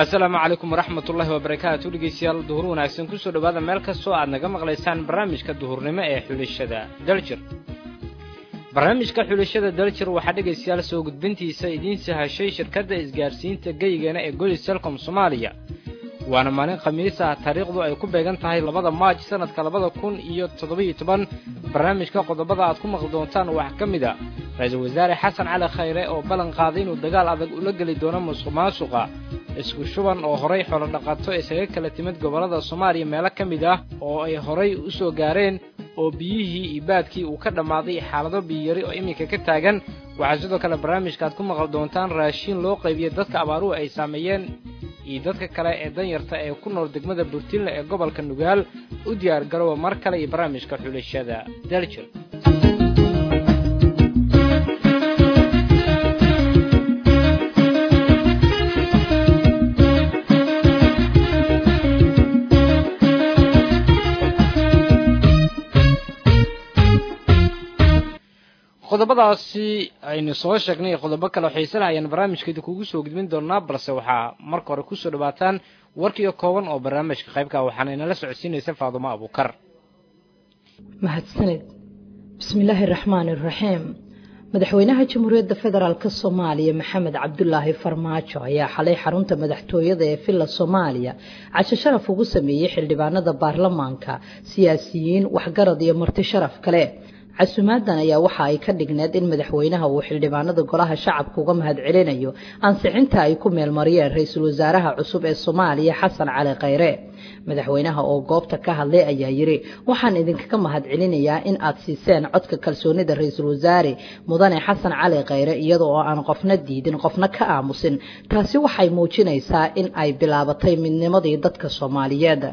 asalaamu calaykum waraxmat ullaahi wabarakaatu dhegeystayaal duhur wanaagsan kusoo dhowaada meel kastoo aad naga maqlaysaan barnaamijka duhurnimo ee xulashada daljir barnaamijka xulashada daljir waxaa dhegaystayaal soo gudbintiisa idiin sahashay shirkadda isgaarsiinta geyigeena ee golis telcom soomaaliya waana maalin khamiis ah taariikhdu ay ku beegan tahay labada maaj sanadka labada kun iyo toddobiyo toban barnaamijka qodobada aad ku maqli doontaan waxaa ka mid a ra-iisul wasaare xasan cali khayre oo ballan qaaday inuu dagaal adag ula geli doono musuq maasuqa isku shuban oo horay xoolo dhaqato isaga kala timid gobollada soomaaliya meelo ka mid ah oo ay horay u soo gaareen oo biyihii iyo baadkii uu ka dhammaaday xaalado biyiyari oo iminka ka taagan waxaa sidoo kale barnaamijka aad ku maqli doontaan raashiin loo qaybiyey dadka abaaruhu ay saameeyeen iyo dadka kale ee danyarta ee ku nool degmada burtinle ee gobolka nugaal u diyaar garooba mar kale iyo barnaamijka xulashada daljir qodobadaasi aynu soo sheegnay qodobo kale oo xiise lahayaan barnaamijkeeda kugu soo gudbin doonaa balse waxaa marka hore kusoo dhawaataan warkiyo kooban oo barnaamijka qaybka waxaana inala socodsiinaysa faadumo abuukar mahadsaned bismillaahi raxmaani raxiim madaxweynaha jamhuuriyadda federaalk soomaaliya maxamed cabdulaahi farmaajo ayaa xalay xarunta madaxtooyada ee villa soomaaliya casho sharaf ugu sameeyey xildhibaanada baarlamaanka siyaasiyiin waxgarad iyo marti sharaf kale casuumaadan ayaa waxa ay ka dhigneed in madaxweynaha uu xildhibaanada golaha shacabka uga mahad celinayo ansixinta ay ku meelmariyeen ra-iisul wasaaraha cusub ee soomaaliya xasan cali khayre madaxweynaha oo goobta ka hadlay ayaa yidhi waxaan idinkaga mahad celinayaa in aad siiseen codka kalsoonida ra-iisul wasaare mudane xasan cali khayre iyada oo aan qofna diidin qofna ka aamusin taasi waxay muujinaysaa in ay bilaabatay midnimadii dadka soomaaliyeed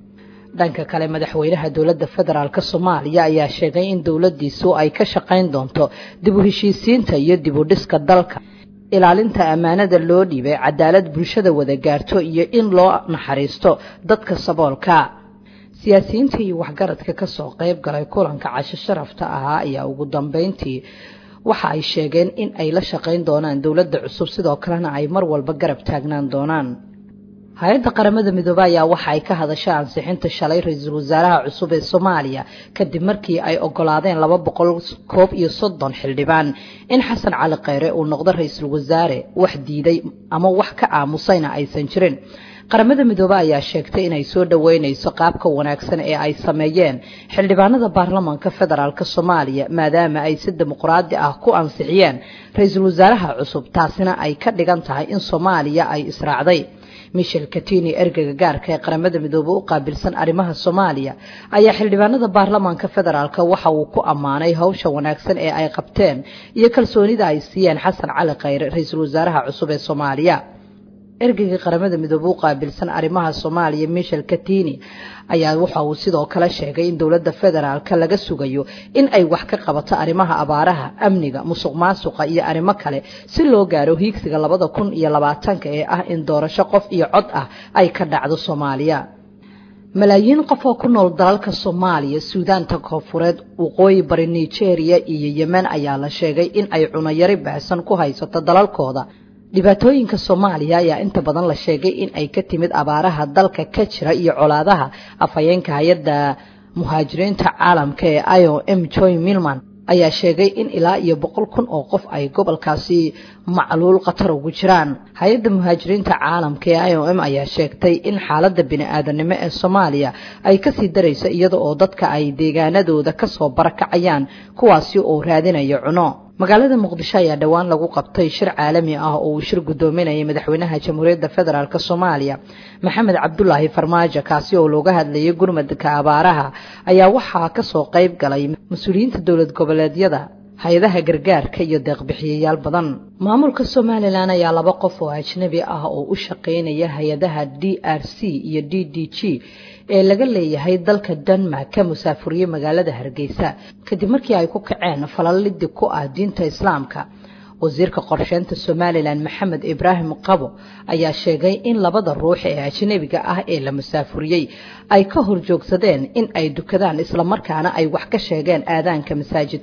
dhanka kale madaxweynaha dowladda federaalk soomaaliya ayaa sheegay in dowladdiisu ay ka shaqayn doonto dib u heshiisiinta iyo dib u dhiska dalka ilaalinta ammaanada loo dhiibay cadaalad bulshada wada gaarto iyo in loo naxariisto dadka saboolka siyaasiyiinta iyo waxgaradka kasoo qayb galay kulanka casho sharafta ahaa ayaa ugu dambeyntii waxa ay sheegeen in ay la shaqayn doonaan dowladda cusub sidoo kalena ay mar walba garab taagnaan doonaan hay-adda qaramada midoobe ayaa waxa ay ka hadashay ansixinta shalay ra-iisul wasaaraha cusub ee soomaaliya kadib markii ay ogolaadeen laba boqol koob iyo soddon xildhibaan in xasan cali khayre uu noqdo ra-iisul wasaare wax diiday ama wax ka aamusayna aysan jirin qaramada midoobe ayaa sheegtay inay soo dhoweynayso qaabka wanaagsan ee ay sameeyeen xildhibaanada baarlamaanka federaalk soomaaliya maadaama ay si dimuqraadi ah ku ansixiyeen ra-iisul wasaaraha cusub taasina ay ka dhigan tahay in soomaaliya ay israacday michel katini ergeyga gaarka ee qaramada midoobe u qaabilsan arrimaha soomaaliya ayaa xildhibaanada baarlamaanka federaalk waxa uu ku ammaanay howsha wanaagsan ee ay qabteen iyo kalsoonida ay siiyeen xasan cali khayre ra-iisul wasaaraha cusub ee soomaaliya ergeyga qaramada midoobe u qaabilsan arrimaha soomaaliya michel katini ayaa waxa uu sidoo kale sheegay in dowladda federaalk laga sugayo in ay wax ka qabato arrimaha abaaraha amniga musuq maasuqa iyo arrimo kale si loo gaaro hiigsiga labada kun iyo labaatanka ee ah in doorasho qof iyo cod ah ay ka dhacdo soomaaliya malaayiin qof oo ku nool dalalka soomaaliya suudaanta koonfureed waqooyi bari nigeria iyo yemen ayaa la sheegay in ay cunayari baahsan ku haysato dalalkooda dhibaatooyinka soomaaliya ayaa inta badan la sheegay in ay ka timid abaaraha dalka ka jira iyo colaadaha afhayeenka hay-adda muhaajiriinta caalamka ee i o m joy milman ayaa sheegay in ilaa iyo boqol kun oo qof ay gobolkaasi macluul khatar ugu jiraan hay-adda muhaajiriinta caalamka ee i o m ayaa sheegtay in xaaladda bini-aadanimo ee soomaaliya ay kasii darayso iyada oo dadka ay deegaanadooda kasoo barakacayaan kuwaasi oo raadinaya cuno magaalada muqdisho ayaa dhowaan lagu qabtay shir caalami ah oo uu shir guddoominayay madaxweynaha jamhuuriyadda federaalk soomaaliya maxamed cabdulaahi farmaajo kaasi oo looga hadlayay gurmadka abaaraha ayaa waxaa kasoo qayb galay mas-uuliyiinta dowlad goboleedyada hay-adaha gargaarka iyo deeqbixiyayaal badan maamulka somalilan ayaa laba qof oo ajnabi ah oo u shaqaynaya hay-adaha d r c iyo d d g ee laga leeyahay dalka denmark ka musaafuriyey magaalada hargeysa kadib markii ay ku kaceen falalidi ku ah diinta islaamka wasiirka qorsheynta somalilan maxamed ibraahim qabo ayaa sheegay in labada ruux ee ajnabiga ah ee la musaafuriyey ay ka horjoogsadeen in ay dukadaan islamarkaana ay wax ka sheegeen aadaanka masaajidka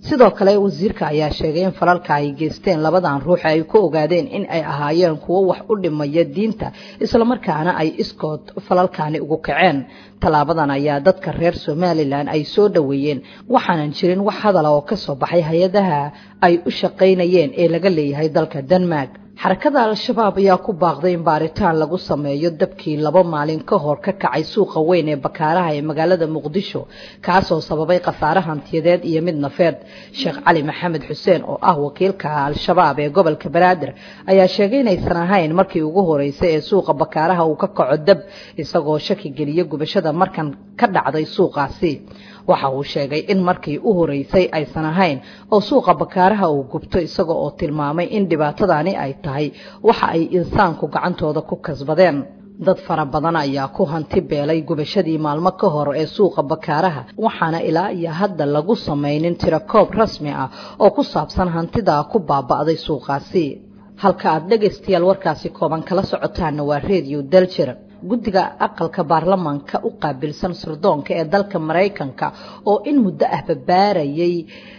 sidoo kale wasiirka ayaa sheegay in falalka ay geysteen labadan ruux ay ku ogaadeen in ay ahaayeen kuwo wax u dhimaya diinta islamarkaana ay iskood falalkaani ugu kaceen tallaabadan ayaa dadka reer somalilan ay soo dhoweeyeen waxaanan jirin wax hadala oo ka soo baxay hay-adaha ay u shaqaynayeen ee laga leeyahay dalka denmark xarakada al-shabaab ayaa ku baaqday in baaritaan lagu sameeyo dabkii laba maalin ka hor ka kacay suuqa weyn ee bakaaraha ee magaalada muqdisho kaasoo sababay khasaare hantiyadeed iyo mid nafeed sheekh cali maxamed xuseen oo ah wakiilka al-shabaab ee gobolka banaadir ayaa sheegay inaysan ahayn markii ugu horeysay ee suuqa bakaaraha uu ka kaco dab isagoo shaki geliya gubashada markan ka dhacday suuqaasi waxa uu sheegay in markii u horeysay aysan ahayn oo suuqa bakaaraha uu gubto isaga oo tilmaamay in dhibaatadani ay tahay waxa ay insaanku gacantooda ku kasbadeen dad fara badan ayaa ku hanti beelay gubashadii maalmo ka hor ee suuqa bakaaraha waxaana ilaa iyo hadda lagu samaynin tirakoob rasmi ah oo ku saabsan hantida ku baaba'day suuqaasi halka aad dhegaystayaal warkaasi kooban kala socotaana waa redio daljir guddiga aqalka baarlamaanka u qaabilsan sirdoonka ee dalka maraykanka oo in muddo ah babaarayay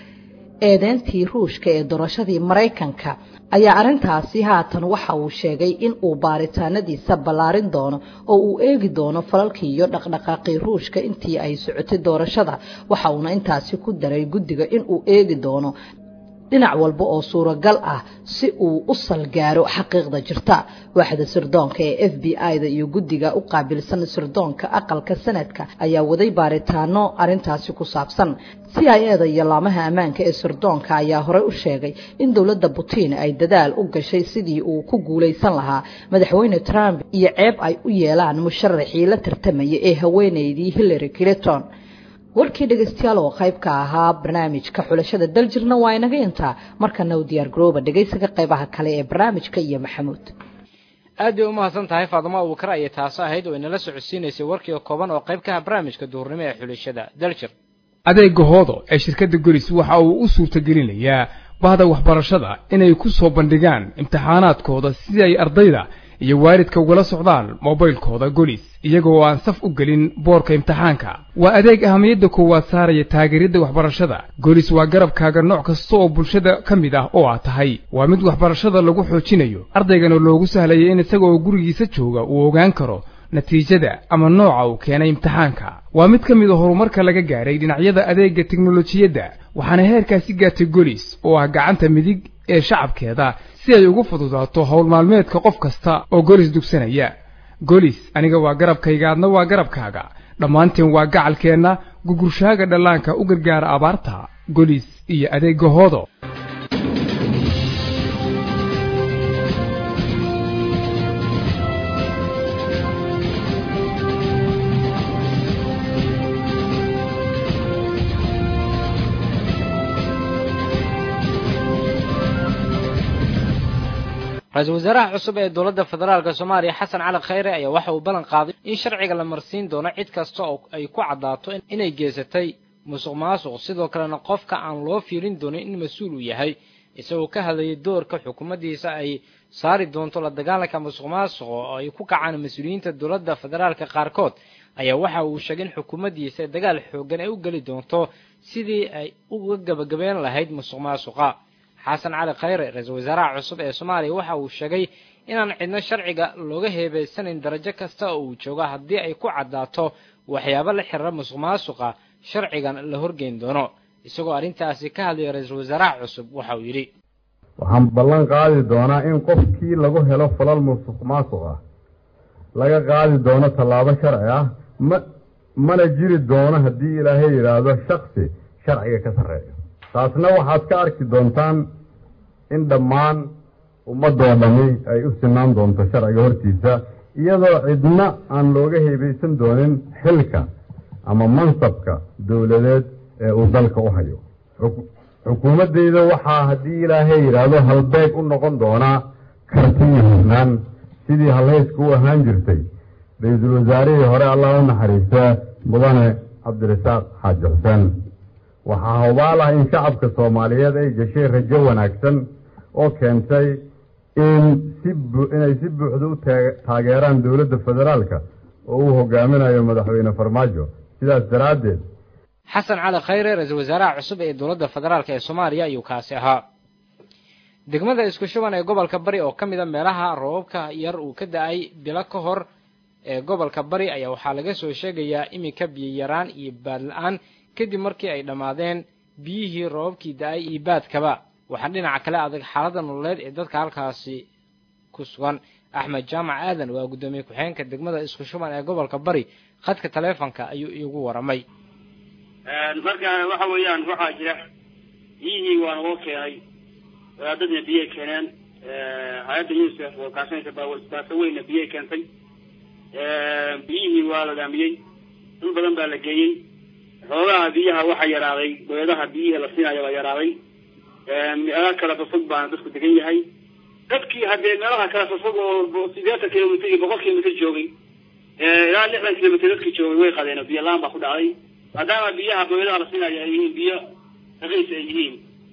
eedeyntii ruushka ee doorashadii maraykanka ayaa arrintaasi haatan waxa uu sheegay in uu baaritaanadiisa ballaarin doono oo uu eegi doono falalkii iyo dhaqdhaqaaqii ruushka intii ay socotay doorashada waxa uuna intaasi ku daray guddiga in uu eegi doono dhinac walba oo suuragal ah si uu u salgaaro xaqiiqda jirta waaxda sirdoonka ee f b i-da iyo guddiga u qaabilsan sirdoonka aqalka sanadka ayaa waday baaritaano arintaasi ku saabsan c i eda iyo laamaha ammaanka ee sirdoonka ayaa horey u sheegay in dowladda putin ay dadaal u gashay sidii uu ku guulaysan lahaa madaxweyne trump iyo ceeb ay u yeelaan musharaxii la tartamaya ee haweeneydii hillary clinton warkii dhegaystayaal oo qayb ka ahaa barnaamijka xulashada daljirna waa inaga intaa markana u diyaar garooba dhegaysiga qaybaha kale ee barnaamijka iyo maxamuud aad bay umahadsan tahay faadimo abuukar ayay taasi ahayd oo inala socodsiinaysay warkii kooban oo qayb ka ah barnaamijka duhurnimo ee xulashada daljir adeega hoodo ee shirkadda golis waxa uu u suurtagelinayaa bahda waxbarashada inay ku soo bandhigaan imtixaanaadkooda si ay ardayda iyo waalidka ugala socdaan mobaylkooda golis iyagoo aan saf u gelin boorka imtixaanka waa adeeg ahamiyadda koowaad saaraya taageeridda waxbarashada golis waa garabkaaga nooc kasta oo bulshada ka mid ah oo aad tahay waa mid waxbarashada lagu xoojinayo ardaygana loogu sahlaya in isaga oo gurigiisa jooga uu ogaan karo natiijada ama nooca uu keenay imtixaanka waa mid ka mid a horumarka laga gaadhay dhinacyada adeegga teknolojiyadda waxaana heerkaasi gaartay golis oo ah gacanta midig ee shacabkeeda si ay ugu fududaato howl maalmeedka qof kasta oo golis dugsanaya golis aniga waa garabkayga adna waa garabkaaga dhammaanteen waa gacalkeenna gugurshaaga dhallaanka u gargaara abaarta golis iyo adeegga hoodo ra-iisul wasaaraha cusub ee dowladda federaalk soomaaliya xasan cali khayre ayaa waxa uu ballan qaaday in sharciga la marsiin doono cid kasta oo ay ku caddaato inay geysatay musuq maasuq sidoo kalena qofka aan loo fiirin doonin in mas-uul uu yahay isagoo ka hadlayay doorka xukuumaddiisa ay saari doonto la dagaalanka musuq maasuq oo ay ku kacaan mas-uuliyiinta dowladda federaalka qaarkood ayaa waxa uu sheegay in xukuumaddiisa dagaal xooggan ay u geli doonto sidii ay uga gabagabeen lahayd musuq maasuqa xasan cali khayre ra-iisul wasaaraha cusub ee soomaaliya waxa uu sheegay inaan cidno sharciga looga heebaysanayn darajo kasta oo uu joogo haddii ay ku caddaato waxyaabo la xiriira musuq maasuqa sharcigan la horgeyn doono isagoo arrintaasi ka hadlaya ra-iisul wasaaraha cusub waxa uu yidhi waxaan ballan qaadi doonaa in qofkii lagu helo falal musuq maasuq ah laga qaadi doono tallaabo sharci ah ma mana jiri doono haddii ilaahay yidhaahdo shaksi sharciga ka sarreeyo taasna waxaad ka arki doontaan in dhammaan ummadoo dhami ay u sinaan doonto sharciga hortiisa iyadoo cidna aan looga heebaysan doonin xilka ama mansabka dowladeed ee uu dalka u hayo xukuumaddeyda waxaa haddii ilaahay yidhaahdo halbeeg u noqon doonaa karti iyo hufnaan sidii halhaysku u ahaan jirtay ra-iisul wasaarihii hore allah u naxariistaa mudane cabdirasaaq xaaji xuseen waxaa hubaal ah in shacabka soomaaliyeed ay gashay rajo wanaagsan oo keentay in si inay si buuxda u taageeraan dowladda federaalka oo uu hogaaminayo madaxweyne farmaajo sidaas daraaddeed xasan cali khayre ra-iisul wasaaraha cusub ee dowladda federaalk ee soomaaliya ayuu kaasi ahaa degmada isku shuban ee gobolka bari oo ka mid a meelaha roobabka yar uu ka da-ay bilo ka hor ee gobolka bari ayaa waxaa laga soo sheegayaa iminka biyo yaraan iyo baad la-aan kadib markii ay dhammaadeen biyihii roobabkii da-ay iyo baadkaba waxaa dhinaca kale adag xaaladda nololeed ee dadka halkaasi ku sugan axmed jaamac aadan waa guddoomiye ku-xigeenka degmada isku shuban ee gobolka bari khadka taleefonka ayuu iigu waramay marka waxa weeyaan waxaa jira biyihii waa nagoo keenay wadaadadna biyay keeneen hay-adda unicef oo kaashanaysa baaso weynna biyay keentay biyihii waa la dhaamiyey dul badan baa la geeyey xoogaha biyaha waxaa yaraaday boyadaha biyihii la siinayo waa yaraaday meelaha kala fofog baana dadku degan yahay dadkii haddee meelaha kala fofog oo sideetan kilomitr iyo boqol kilomitr joogay ilaa lixdan kilomitr dadkii joogay way qadeen oo biyo laan baa ku dhacday maadaama biyaha boyadaha la siinayo ay yihiin biyo raqiis ay yihiin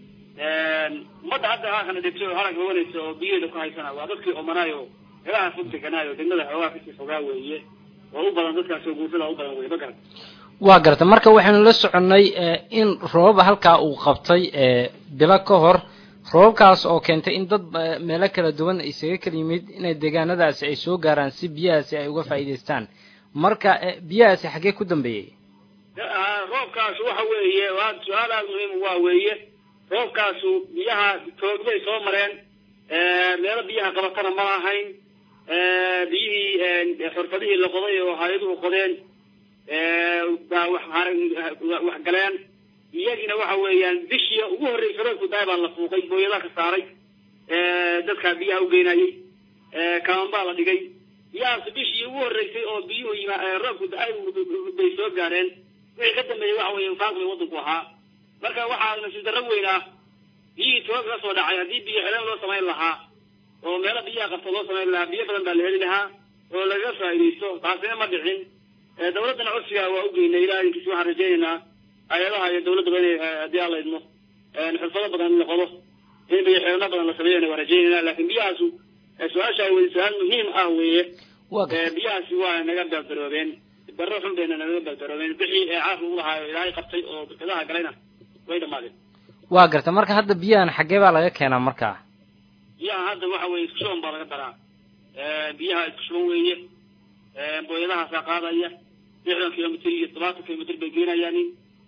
ummadda hadda haakana dhegto oo harag oganaysa oo biyaheeda ku haysana waa dadkii omanaayo meelaha fog deganaayo degmada xoogaa kasii fogaa weeye oo u badan dadkaas oo guursada u badan weye ma garan waa garta marka waxaynu la soconnay in roobaba halkaa uu qabtay bilo ka hor roobabkaas oo keentay in dad meelo kala duwan isaga kala yimid inay deegaanadaasi ay soo gaaraan si biyahaasi ay uga faa'iidaystaan marka biyahaasi xaggee ku dambeeyey roobkaas waxa weeye waa su-aal aada muhiim waa weeye roobkaasu biyaha toogbay soo mareen meelo biyaha qabatana ma lahayn biyihii xurfadihii la qoday oo hay-aduhu qodeen baa wax wax galeen iyagina waxa weeyaan bishii ugu horreysa roobku daay baa la fuuqay booyadaha ka saaray dadkaa biyaha ugeynayey kaman baa la dhigay biyahaas bishii ugu horreysay oo biyuhu yima roobku da-ay bay soo gaareen wixii ka dambeeyey waxa weeye infaaq bay waddanku ahaa marka waxaa nasiib darro weyn ah biyihii toog ka soo dhacay haddii biyo xeleen loo samayn lahaa oo meelo biyaha qabta loo samayn lahaa biyo badan baa la heli lahaa oo lagaga faa'iidaysto taasina ma dhicin dawladdana codsiga waa ugeynay ilaa inkiis waxaan rajaynaynaa hay-adaha iyo dawladdaba inay haddii aan la idmo xirfado badan la qodo in biyo xeelno badan la sameeyana waa rajaynayna laakiin biyahaasu su-aasha ay weye su-aal muhiim ah weeye biyahaasi waa naga beeldaroobeen darro xun bayna naga beeldaroobeen bixii ee caafka u lahaayo ilaahay qabtay oo barkadaha galayna way dhamaadeen waa garta marka hadda biyahan xaggee baa laga keenaa markaa biyaha hadda waxa weye isku shuban baa laga daraa biyaha isku shuban weeye booyadahaasaa qaadaya lixdan kilomitr iyo todobaatan kilomitr bay geenayaanin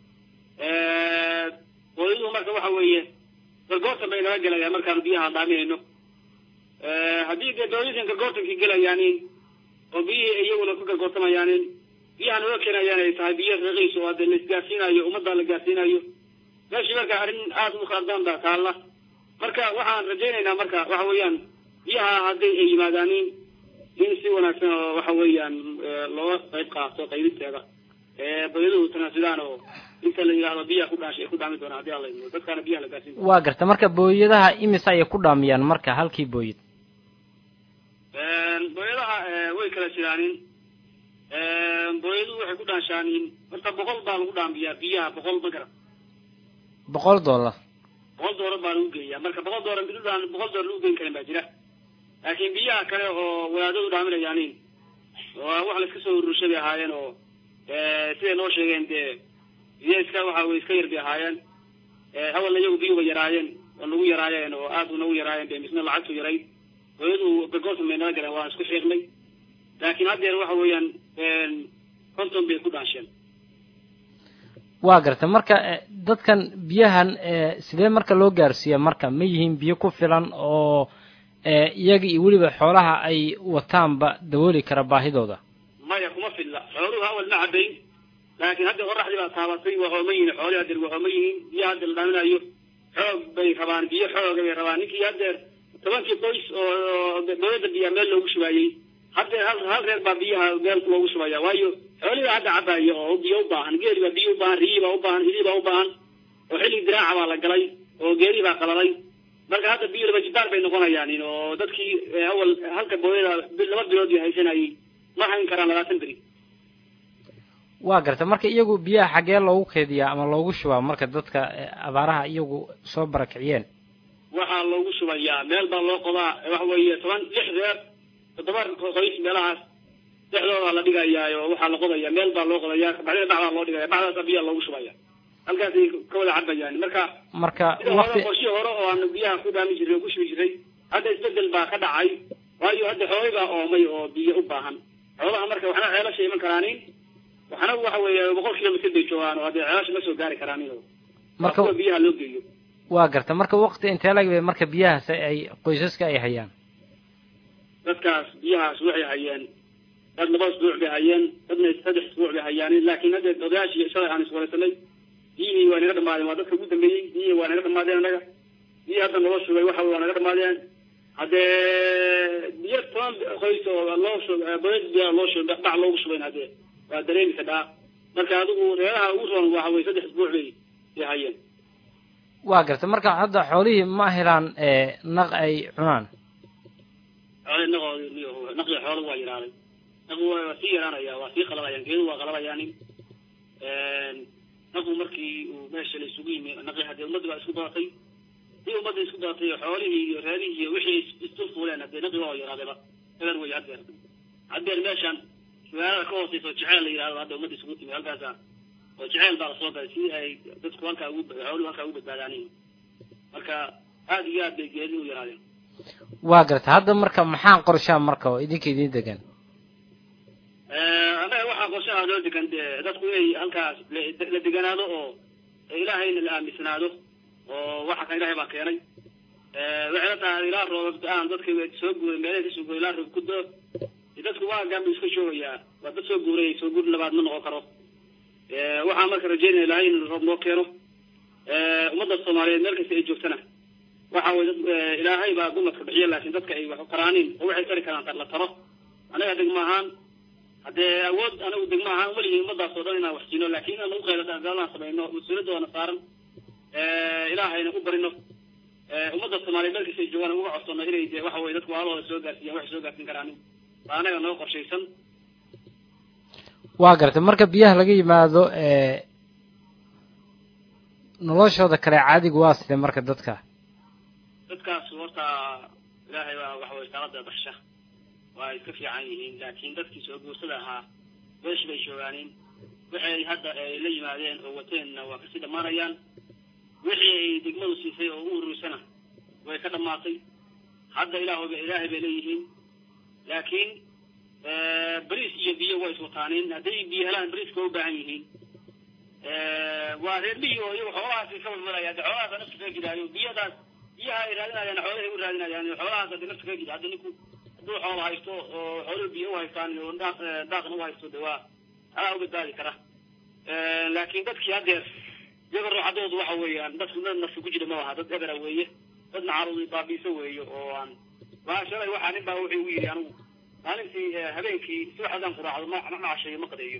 booyaduhu marka waxa weeye gargoortan bay naga gelayaan markaanu biyaha dhaaminayno haddii dee booyadin gargoortankii gelayaanin oo biyihii iyaguna ku gargoortamayaanin biyaha naga keenayaan ay tahay biyo raqiis oo hadee la isgaarsiinayo ummadda la gaarsiinayo meeshii marka arrin aada u khaldaan baa taalla marka waxaan rajaynaynaa marka waxa weeyaan biyaha hadday ay yimaadaanin in si wanaagsan oo waxa weeyaan looga qayb qaato qaybinteeda bayaduhu tanaasulaan oo inta la yidhahdo biyaha ku dhaash ay ku dhaami doonaan haddii alla idmo dadkaana biyaha la gaarsiin doona waa garta marka booyadaha imisa ayay ku dhaamiyaan marka halkii booyad booyadaha way kala jiraanin booyaduhu waxay ku dhaanshaanin horta boqol baa lagu dhaamiyaa biyaha boqol ma garan boqol dollar boqol doolar baa lagu geeyaa marka boqol doolar midudaan boqol doolar lagu geyn karin baa jira laakiin biyaha kale oo wadaadadu dhaaminayaanin waa wax la iska soo ururshay bay ahaayeen oo siday noo sheegeen dee biyo iska waxa way iska yar bay ahaayeen awalna iyagu biyuba yaraayeen oo nagu yaraayeen oo aad u nagu yaraayeen be misna lacagtu yaray hooyadu gargoortan bay naga galeen waan isku xiiqnay laakiin haddeer waxa weeyaan konton bay ku dhaansheen waa garta marka dadkan biyahan sidee marka loo gaarsiiya marka ma yihiin biyo ku filan oo iyaga iyo weliba xoolaha ay wataanba dabooli kara baahidooda maya kuma filla xooluhu awal ma cabayn laakiin hadda qoraxdii baa taabatay waa hooma yihin xoolihii haddeer waa hooma yihiin biyo hadda la dhaaminayo xoog bay rabaan biyo xooga bay rabaan ninkii haddeer tobankii qoys oo dawladda biyaa meel loogu shubaayey haddeer hal hal reer baa biyaha meel loogu shubaya waayo xoolihii baa hadda cabaayo oo biyo u baahan geeli baa biyo u baahan riyii baa u baahan hilii baa u baahan oo xilligii diraaca baa la galay oo geelii baa qalalay marka hadda biyo laba jibaar bay noqonayaan oo dadkii awal halka booyada laba bilood bay haysanayay ma hayn karaan labaatan beri waa garta marka iyagu biyaha xaggee loogu keediyaa ama loogu shubaa marka dadka abaaraha iyagu soo barakiciyeen waxaa loogu shubayaa meel baa loo qodaa waxa weeye toban lix reer toddoba qoys meelahaas dhexdooda la dhigayaa oo waxaa la qodaya meel baa loo qodaya bacdina dhacdaa loo dhigaya bacdaasa biyaa loogu shubaya halkaasay ka wada cabayaan marka marka sida hore waqti qorshii hore oo aan biyaha ku dhaami jiray oo ku shubi jiray hadda isbedel baa ka dhacay waayo hadda xoolay baa oomay oo biyo u baahan xoolaha marka waxna ceelasha iman karaanin waxna waxa weeye boqol kilomitr bay joogaan oo haddee ceelasha ma soo gaari karaanin oo marka kuwa biyaha loo geeyo waa garta marka waqti intee lag bay marka biyahaas ay qoysaska ay hayaan dadkaas biyahaas waxay hayeen dad laba isbuuc bay hayeen dadna saddex isbuuc bay hayaan laakiin hadda odayaashii shalay aan iswaraysanay biyihii waa naga dhamaadeen waa dadka ugu dambeeyey biyihii waa naga dhamaadeen annaga biyihii hadda naloo shugay waxa waa naga dhamaadeen haddee biyo toban qoys oo loo shub boyad biyaa loo shub dhac loogu shubayn haddee waa dareemi kadhaa marka adigu reeraha ugu roon waxa weye saddex isbuuc bay bay hayeen waa garta marka hadda xoolihii ma helaan ee, naq ay cunaan xoole naqoodi naqdi xoolo waa yaraaday naqu waa sii yaraanaya waa sii qalabayaan geedu waa qalabayaanin naqu markii uu meesha la isugu yimi naqi haddee ummadda baa isku daatay si ummadda isku daatay oo xoolihii iyo reerihii iyo wixii is- isdul fuuleen haddee naqi waa yaraadayba eber wey haddeer haddeer meeshan magaalada ka hooseysa oo jeceel la yidhahdo hadda ummadda isugu timi halkaasa oo jeceel baa lasoo galay si ay dadku halkaa ugu xooluhu halkaa ugu badbaadaanin marka aada iyo aad bay geedi u yaraadeen waa garta hadda marka maxaa qorshaa marka oo idinka idin degan annaga waxaa qorshaha loo degan dee dadku inay halkaas la- la deganaado oo ilaahayna la aaminsanaado oo waxa kan ilahay baa keenay waxay la tahay ilaa roobab da-aan dadka soo guuray meelaha kasoo guuray ilaa roob ku doo dadku waa gaanbu iska joogayaa waa dad soo guuray soo guur labaad ma noqon karo waxaan marka rajeynaya ilahay in roob noo keeno ummadda soomaaliyeed meel kasta ay joogtana waxa weye dad ilaahay baa dumarka bixiya laakiin dadka ay wax qaraanin oo waxay tari karaan la taro anaga degmo ahaan haddee awood anagu degmo ahaan uma lihin ummadaas oo dhan inaan wax siino laakiin inaan ugu qaylo daalaan samayno mas-uuliyadoona saaran ilaahayna u barino ummadda soomaaliyeed meel kasta ay joogaan uga codsano inay de waxa weye dadku waalahooda soo gaarsiiyaan waxay soo gaarsiin karaanin baa anaga noo qorshaysan waa garta marka biyaha laga yimaado ee, noloshooda kale caadiga waa sidee marka dadka dadkaas horta ilaahay baa waxa weye taalada baxsha waa iska fiican yihiin laakiin dadkii soo guursada ahaa meesh bay joogaaniin waxay hadda ay la yimaadeen oo wateenna waa kasii dhammaanayaan wixii ay degmadu siisay oo u ururisana way ka dhammaatay hadda ilaah ilaahay bay leeyihiin laakiin bariis iyo biyo way iswataaniin hadday biyo helaan bariiska waa u baahan yihiin waa reer miyi oo iyagu xoolahaasi ka walwalaya hadde xoolahaasa nafta kaga gidaayo biyadaas biyaha ay raadinayaan xoolahay u raadinayaan xoolahaas hadde nafta kaga gida hadda ninku hadduu xoolo haysto oo xooluhu biyo u haystaan oo daaq daaqna u haysto de waa alaa u badbaadi kara laakiin dadkii haddeer iyaga ruuxadoodu waxa weeyaan dadku dad nafsi ku jira ma aha dad ebera weeye dad nacaruudi baabiiso weeye oo aan waa shalay waxaa nin baa wuxuu igu yidhi anigu maalintii habeenkii subax haddaan quraacdo ma ma casheeyo ma qadeeyo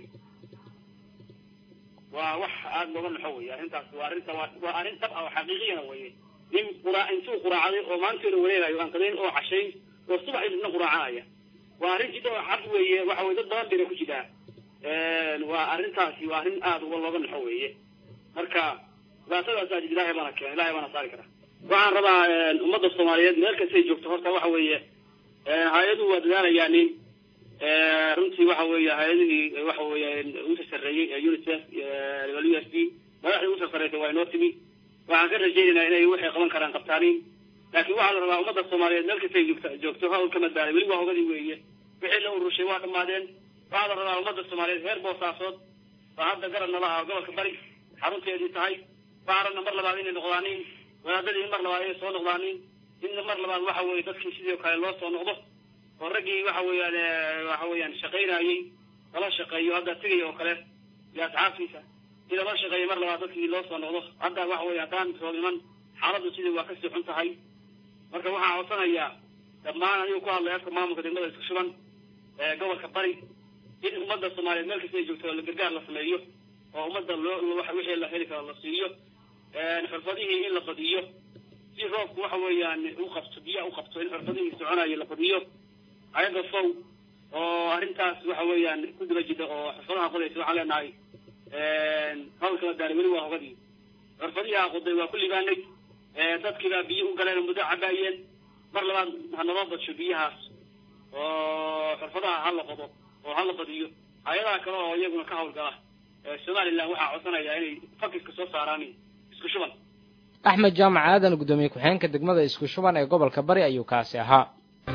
waa wax aada looga naxo wey arrintaas waa arrinta waa waa arrin tab ah oo xaqiiqiyana weye nin qura intuu quraacday oo maanteeda wareegayo aan qadayn oo cashayn oo subax idina quraacanaya waa arrin jidda oo cad weeye waxa weye dad badan bayna ku jiraa waa arrintaasi waa arrin aada uga looga naxo weeye marka dhibaatadaasaa jid ilaahay baana keena ilahay baana saari kara waxaan rabaa ummadda soomaaliyeed meel kastay joogto horta waxa weeye hay-aduhu waa dadaalayaanin runtii waxa weeye hay-adihii waxa weeye ugu sarsareeyey ee unicef u s d madaxdii ugu sarsareysay waa inoo timi waxaan ka rajaynaynaa inay waxay qaban karaan qabtaaniin laakiin waxaa la rabaa ummadda soomaaliyeed meel kastay joogto joogto hawl ka madbaaday weli waa hogadii weeye wixii la urushay waa dhammaadeen waxaa la rabaa ummadda soomaaliyeed reer boosaasood baa hadda garab nala ah gobolka bari xarunteedii tahay waxaa rabna mar labaad inay noqdaaniin wadaadadii mar labaad inay soo noqdaaniin in mar labaad waxa weeye dadkii sidoo kale loo soo noqdo oo raggii waxa weeyaan waxa weeyaan shaqaynayey lala shaqeeyo hadda tigay oo kale iyo asxaabtiisa in lala shaqeeyo mar labaad dadkii loo soo noqdo hadda waxa weeye haddaan soo iman xaaladdu sidii waa kasii xun tahay marka waxaan codsanayaa dhammaan anigu ku hadlay afka maamulka degmada isku shuban ee gobolka bari in ummadda soomaaliyeed meel kasta ay joogto la gargaar la sameeyo oo ummadda loo wixii la heli karo la siiyo xirfadihii in la badiyo si roobku waxa weeyaan u qabto biyaha u qabto in xirfadihii soconayo la badiyo ayaga fow oo arrintaas waxa weeyaan ku daba jida oo xirfadaha qodaysa waxaan leenahay hawlkala daaray weli waa hogadii xirfadihaa qoday waa ku libaanay dadkiibaa biyo u galeen muddo cabaayeen mar labaad ha naloo badsho biyahaas oo xirfadaha ha la qodo oo hala badiyo hay-adaha kale oo iyaguna ka hawlgala somaliland waxaa codsanaya inay fakiska soo saaraan isku shuban axmed jaamac aadan guddoomiye ku-xigeenka degmada isku shuban ee gobolka bari ayuu kaasi ahaa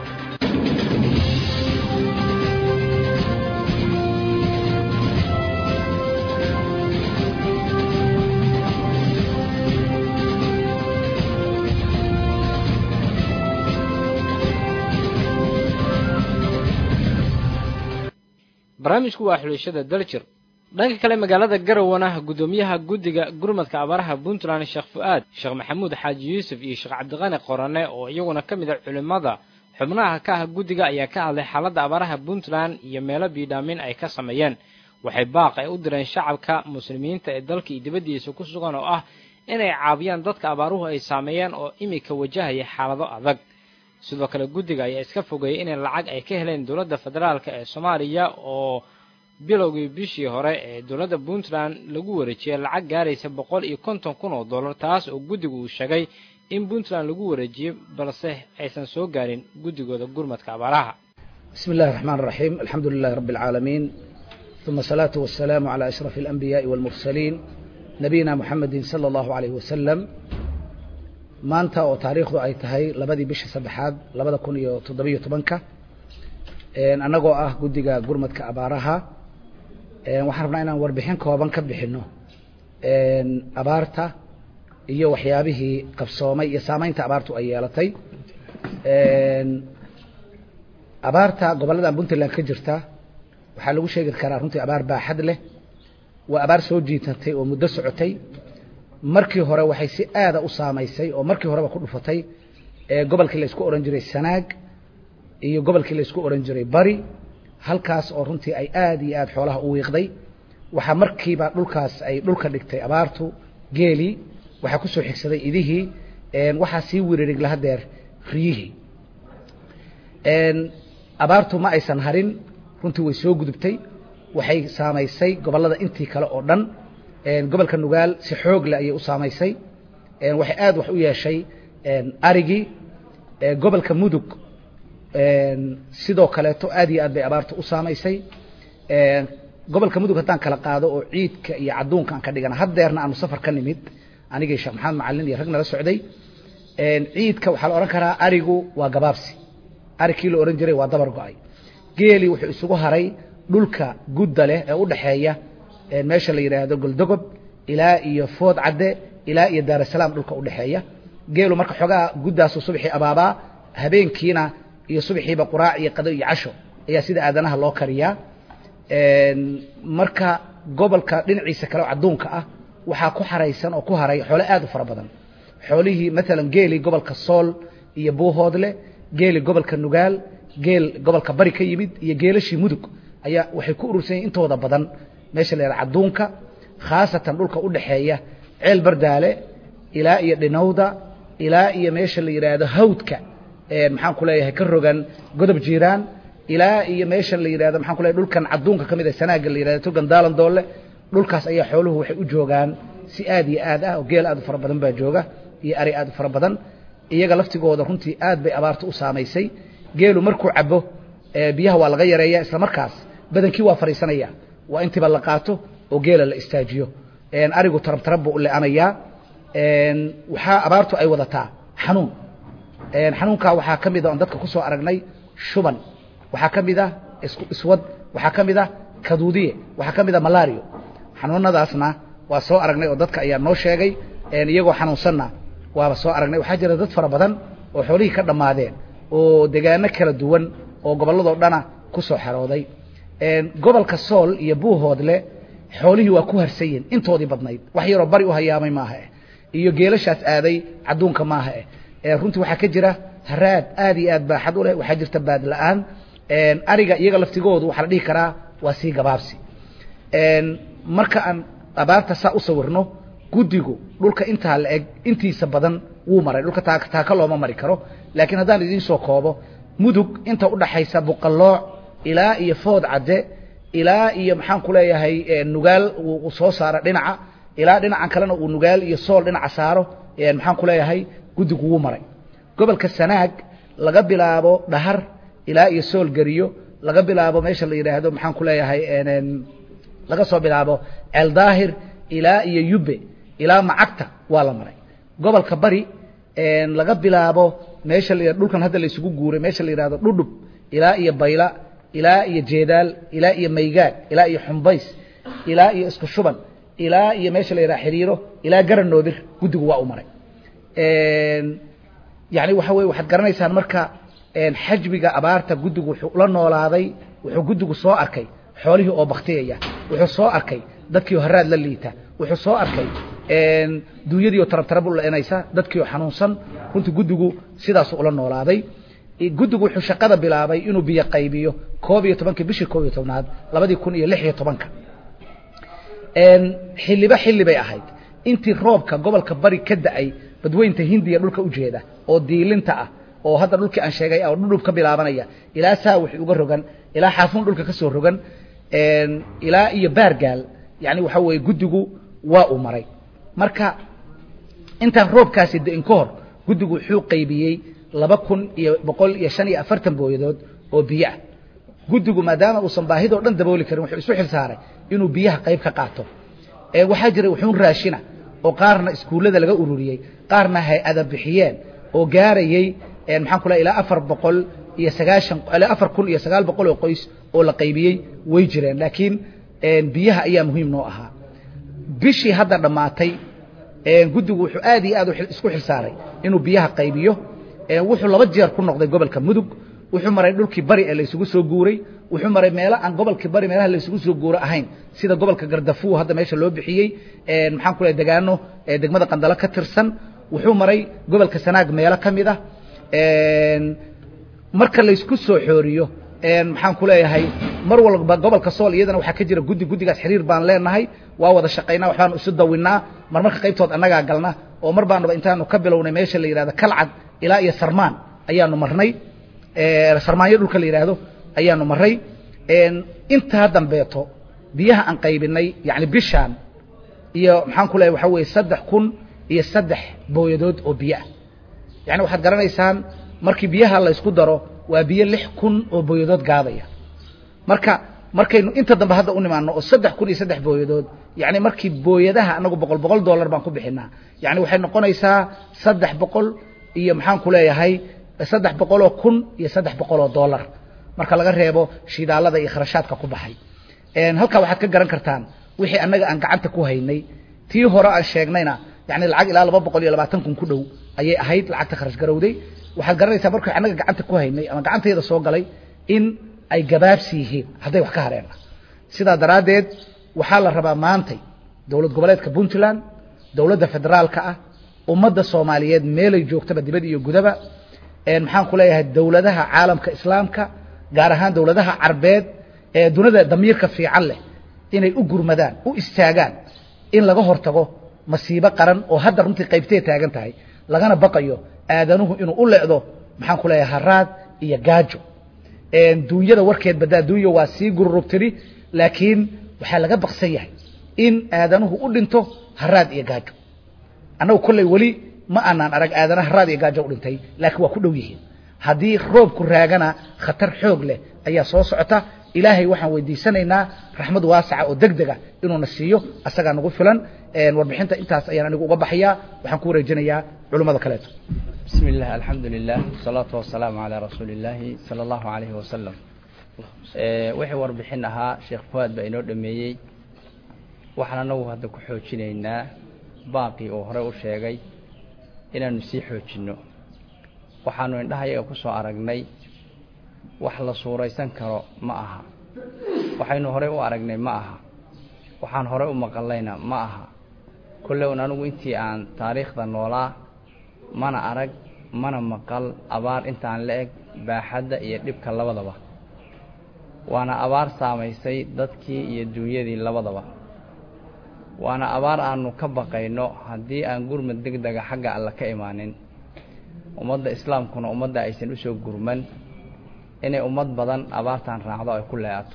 barnaamijku waa xulashada daljir dhanka kale magaalada garowana guddoomiyaha guddiga gurmadka abaaraha puntland sheekh fu-aad sheekh maxamuud xaaji yuusuf iyo sheekh cabdiqani qorane oo iyaguna ka mid a culimmada xubnaha ka ah guddiga ayaa ka hadlay xaaladda abaaraha puntland iyo meelo biidhaamin ay ka sameeyeen waxay baaq ay u direen shacabka muslimiinta ee dalka iyo dibaddiisa ku sugan oo ah inay caabiyaan dadka abaaruhu ay saameeyeen oo imika wajahaya xaalado adag sidoo kale guddiga ayaa iska fogeeyey inay lacag ay ka heleen dowladda federaalka ee soomaaliya oo bilowgii bishii hore ee dowladda puntland lagu wareejiyey lacag gaaraysa boqol iyo konton kun oo dollar taas oo guddigu uu sheegay in puntland lagu wareejiyey balse aysan soo gaarin guddigooda gurmadka abaaraha بسم الله الرحمن الرحيم الحمد لله رب العالمين ثم الصلاة والسلام على أشرف الأنبياء والمرسلين نبينا محمد صلى الله عليه وسلم maanta oo taariikhdu ay tahay labadii bisha saddexaad labada kun iyo toddobiyo tobanka annagoo ah guddiga gurmadka abaaraha waxaan rabnaa inaan warbixin kooban ka bixino abaarta iyo waxyaabihii qabsoomay iyo saameynta abaartu ay yeelatay abaarta gobolladan puntland ka jirta waxaa lagu sheegi karaa runtii abaar baaxad leh waa abaar soo jiitatay oo muddo socotay markii hore waxay si aada u saamaysay oo markii horeba ku dhufatay gobolkii la isku ohan jiray sanaag iyo gobolkii la isku ohan jiray bari halkaas oo runtii ay aada iyo aada xoolaha u wiiqday waxaa markiiba dhulkaas ay dhulka dhigtay abaartu geelii waxaa kusoo xigsaday idihii waxaa sii wiririg lahadeer riyihii abaartu ma aysan harin runtii way soo gudubtay waxay saamaysay gobollada intii kale oo dhan gobolka nugaal si xoogle ayay u saamaysay waxay aada wax u yeeshay arigii gobolka mudug sidoo kaleeto aad iyo aad bay abaartu u saamaysay gobolka mudug haddaan kala qaado oo ciidka iyo cadduunka aan ka dhigana haddeerna aanu safar ka nimid anigii sheekh maxamed macalin iyo rag nala socday ciidka waxaa la odhan karaa arigu waa gabaabsi arigkii la odhan jiray waa dabar go-ay geeli wuxuu isugu haray dhulka gudda leh ee u dhaxeeya meesha la yidhaahdo goldogob ilaa iyo food cadde ilaa iyo daarasalaam dhulka udhexeeya geelu marka xoogaa guddaasu subaxii abaabaa habeenkiina iyo subaxiiba quraac iyo qado iyo casho ayaa sida aadanaha loo kariyaa marka gobolka dhinaciisa kale oo cadduunka ah waxaa ku xaraysan oo ku haray xoole aad u fara badan xoolihii maalan geeli gobolka sool iyo buuhoodle geeli gobolka nugaal geel gobolka bari ka yimid iyo geelashii mudug ayaa waxay ku urursan yihin intooda badan meesha la yidhaha cadduunka khaasatan dhulka u dhaxeeya ceel bardaale ilaa iyo dhinowda ilaa iyo meesha la yidhaahdo hawdka maxaan ku leeyahay ka rogan godob jiiraan ilaa iyo meesha la yidhahdo maxaan ku leeyahay dhulkan cadduunka ka mid ah sanaaga la yidhahdo togan daalan doole dhulkaas ayaa xooluhu waxay u joogaan si aad iyo aad ah oo geel aad u fara badan baa jooga iyo ari aad u fara badan iyaga laftigooda runtii aad bay abaartu u saamaysay geelu markuu cabo biyaha waa laga yareeya isla markaas badankii waa fadhiisanaya waa intiiba la qaato oo geela la istaajiyo arigu tarab tarab buu u le-anayaa waxaa abaartu ay wadataa xanuun xanuunkaa waxaa ka mid a oon dadka ku soo aragnay shuban waxaa ka mid ah iswad waxaa ka mid ah kaduudiye waxaa ka mid ah malario xanuunadaasna waa soo aragnay oo dadka ayaa noo sheegay iyagoo xanuunsanna waaba soo aragnay waxaa jira dad fara badan oo xoolihii ka dhammaadeen oo degaano kala duwan oo gobolladoo dhana ku soo xerooday gobolka sool iyo buuhoodle xoolihii waa ku harsan yihin intoodii badnayd wax yaroo bari u hayaamay maaha eh iyo geelashaas aaday cadduunka maaha eh runtii waxaa ka jira haraad aad iyo aad baaxad u leh waxaa jirta baad la-aan ariga iyaga laftigoodu waxaa la dhihi karaa waa sii gabaabsi marka aan abaarta saa u sawirno guddigu dhulka intaa la eg intiisa badan wuu maray dhulka taaka looma mari karo laakiin haddaan idiin soo koobo mudug inta udhaxaysa buqallooc ilaa iyo food cadde ilaa iyo maxaan ku leeyahay nugaal uu soo saaro dhinaca ilaa dhinacan kalena uu nugaal iyo sool dhinaca saaro maxaan ku leeyahay guddigu wuu maray gobolka sanaag laga bilaabo dhahar ilaa iyo sool geriyo laga bilaabo meesha la yidhaahdo maxaan ku leeyahay laga soo bilaabo ceeldaahir ilaa iyo yube ilaa macagta waa la maray gobolka bari laga bilaabo meesha la dhulkan hadda la isugu guuray meesha la yidhahdo dhudhub ilaa iyo bayla ilaa iyo jeedaal ilaa iyo maygaag ilaa iyo xumbays ilaa iyo isku shuban ilaa iyo meesha la yidhaha xiriiro ilaa garanoodir guddigu waa u maray yani waxa weye waxaad garanaysaan marka xajmiga abaarta guddigu wuxuu la noolaaday wuxuu guddigu soo arkay xoolihii oo baktiyaya wuxuu soo arkay dadkii oo haraad la liita wuxuu soo arkay duunyadii oo tarabtarab u leenaysa dadkii oo xanuunsan runtii guddigu sidaasuu ula noolaaday guddigu wuxuu shaqada bilaabay inuu biyo qaybiyo koob iyo tobankii bishii koob iyo tobnaad labadii kun iyo lix iyo tobanka xilliba xilli bay ahayd intii roobka gobolka bari ka da-ay badweynta hindiya dhulka ujeeda oo diilinta ah oo hadda dhulkii aan sheegay oo dhudhub ka bilaabanaya ilaa saawix uga rogan ilaa xaafuun dhulka ka soo rogan ilaa iyo baargaal yani waxa weeye guddigu waa uu maray marka intaan roobkaasi da-in ka hor guddigu wuxuu qaybiyey laba kun iyo boqol iyo shan iyo afartan booyadood oo biyo ah guddigu maadaama uusan baahidoo dhan dabooli karin wuxuu isu xil saaray inuu biyaha qayb ka qaato waxaa jiray wuxuun raashina oo qaarna iskuullada laga ururiyey qaarna hay-ada bixiyeen oo gaarayey maxaan ku lehay ilaa afar boqol iyo sagaashan ilaa afar kun iyo sagaal boqol oo qoys oo la qaybiyey way jireen laakiin biyaha ayaa muhiim noo ahaa bishii hadda dhammaatay guddigu wuxuu aad iyo aad isku xil saaray inuu biyaha qaybiyo wuxuu laba jeer ku noqday gobolka mudug wuxuu maray dhulkii bari ee laysugu soo guuray wuxuu maray meelo aan gobolkii bari meelaha laysugu soo guuro ahayn sida gobolka gardafuw hadda meesha loo bixiyey maxaan ku lehay degaano degmada qandalo ka tirsan wuxuu maray gobolka sanaag meelo ka mid ah marka laysku soo xooriyo maxaan ku leeyahay mar walba gobolka sool iyadana waxaa ka jira guddi guddigaas xiriir baan leenahay waa wada shaqaynaa waxbaanu isu dawinnaa mar marka qaybtood annagaa galna oo mar baanaba intaanu ka bilownay meesha la yidhahdo kalcad ilaa iyo sarmaan ayaanu marnay sarmaanyo dhulka la yidhaahdo ayaanu maray intaa dambeeto biyaha aan qaybinay yani bishaan iyo maxaan ku leeyahay waxaa weeye saddex kun iyo saddex booyadood oo biyo ah yani waxaad garanaysaan markii biyaha laysku daro waa biyo lix kun oo booyadood gaadaya marka markaynu inta dambe hadda u nimaano oo saddex kun iyo saddex booyadood yani markii booyadaha anagu boqol boqol dollar baan ku bixinaa yani waxay noqonaysaa saddex boqol iyo maxaan ku leeyahay saddex boqoloo kun iyo saddex boqoloo dollar marka laga reebo shidaalada iyo kharashaadka ku baxay halkaa waxaad ka garan kartaan wixii annaga aan gacanta ku haynay tii hore aan sheegnayna yani lacag ilaa laba boqol iyo labaatan kun ku dhow ayay ahayd lacagta kharash garowday waxaad garanaysaa markay annaga gacanta ku haynay ama gacantayda soo galay in ay gabaabsi yihiin hadday wax ka hareen sidaa daraaddeed waxaa la rabaa maantay dowlad goboleedka puntland dowladda federaalka ah ummadda soomaaliyeed meelay joogtaba dibad iyo gudaba maxaan ku leeyahay dowladaha caalamka islaamka gaar ahaan dowladaha carbeed ee dunida damiirka fiican leh inay u gurmadaan u istaagaan in laga hortago masiibo qaran oo hadda runtii qaybtee taagan tahay lagana baqayo aadanuhu inuu u leecdo maxaan ku leeyahay haraad iyo gaajo duunyada warkeed badaa duunya waa sii gururubtiri laakiin waxaa laga baqsan yahay in aadanuhu u dhinto haraad iyo gaajo annagu kolley weli ma aanaan arag aadana haraad iyo gaajo u dhintay laakiin waa ku dhow yihiin haddii roobku raagana khatar xoog leh ayaa soo socota ilaahay waxaan weydiisanaynaa raxmad waasaca oo deg dega inuuna siiyo asagaa nagu filan warbixinta intaas ayaan anigu uga baxayaa waxaan ku wareejinayaa culummada kaleeto بسم الله الحمد لله والصلاة والسلام على رسول الله صلى الله عليه وسلم wixii warbixin ahaa sheekh fuaad baa inoo dhameeyey waxaan anagu hadda ku xoojinaynaa baaqii uu hore u sheegay inaanu sii xoojinno waxaanu indhahayaga ku soo aragnay wax la suuraysan karo ma aha waxaynu horey u aragnay ma aha waxaan horey u maqallayna ma aha kolle un anigu intii aan taariikhda noolaa mana arag mana maqal abaar intaan la eg baaxadda iyo dhibka labadaba waana abaar saamaysay dadkii iyo duunyadii labadaba waana abaar aanu ka baqayno haddii aan gurmad deg dega xagga alla ka imaanin ummadda islaamkuna ummadda aysan usoo gurman inay ummad badan abaartan raacdo ay ku leeato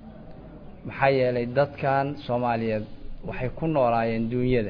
maxaa yeelay dadkan soomaaliyeed waxay ku noolaayeen duunyada